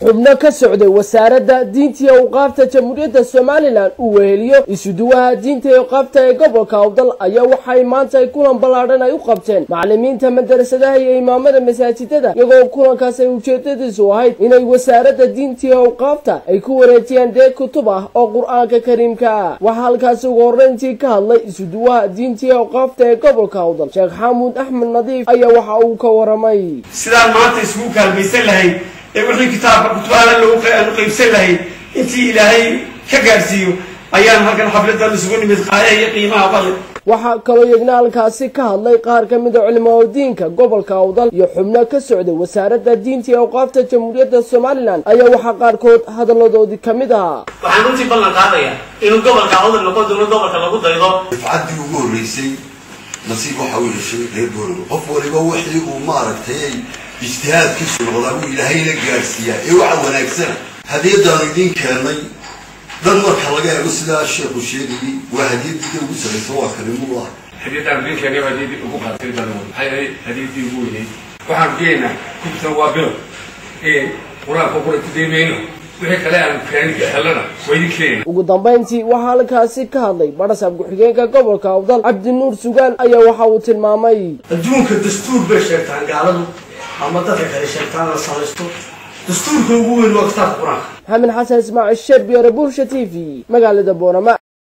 xubno ka socday wasaaradda diinta iyo awqaafta jamhuuriyadda somalilan uu weheliyo isuduwaha diinta iyo awqaafta ee gobolka awdal ayaa waxay maanta ay kulan ballaadhan ay u qabteen macallimiinta madarasadaha iyo imaamada masaajidada iyagoo kulankaas ay ujeedadiisu ahayd inay wasaaradda diinta iyo awqaafta ay ku wareejiyaan deeg kutub ah oo qur-aanka kariimka ah waxaa halkaasi ugu horreyntii ka hadlay isuduwaha diinta iyo awqaafta ee gobolka awdal sheekh xamuud axmed nadiif ayaa waxa uu ka waramay sidaan maanta isugu kaalmaysan lahayd ee wixii kitaabka kutubahana aanu qaybsan lahayd intii ilaahay ka gaadhsiiyo ayaan halkan xafladan isugu nimid qaaya iyo qiimaha bale waxaa kaloo iyagna halkaasi ka hadlay qaar ka mid a culimaa diinka gobolka awdal iyo xubno ka socday wasaaradda diinta iyo awqaafta jamhuuriyadda somalilan ayaa waxaa qaarkood hadalladoodii ka mid ahaa waxaan runtii ballan qaadayaa inuu gobolka awdal noqon doono gobolka lagu daydo dafcaddii ugu horreysay nasiib waxa uu yeeshay reer booramo qof waliba wixii uu maaragtay ijtihaadkiisu noqdaa buu ilaahayna gaadhsiiyaa ee waxa wanaagsana hadiyaddaanu idiin keennay dhan marka laga eego sidaa sheekhu sheegayay waa hadiyaddiida ugu saraysa waa kalimullah hadiyadaan idinkeena waa hadiyadii ugu qaatay badan maxay ahayd hadiyadii ugu weyneyd waxaan keenaa kutubtan waa bilow ee qur-aanka qura ku daymayno wixii kale aan kaanika helana waa idin keenayna ugu dambayntii waxaa halkaasi ka hadlay badhasaab ku-xigeenka gobolka awdal cabdinuur sugaan ayaa waxa uu tilmaamay adduunka dastuur bay sheegtaan gaaladu ama dadka kale sheegtaan la samaysto dastuurka ugu weyn waa kitaabka qur-aanka maxamed xasan ismaaciil sheer biyare bulsha t v magaalada boorama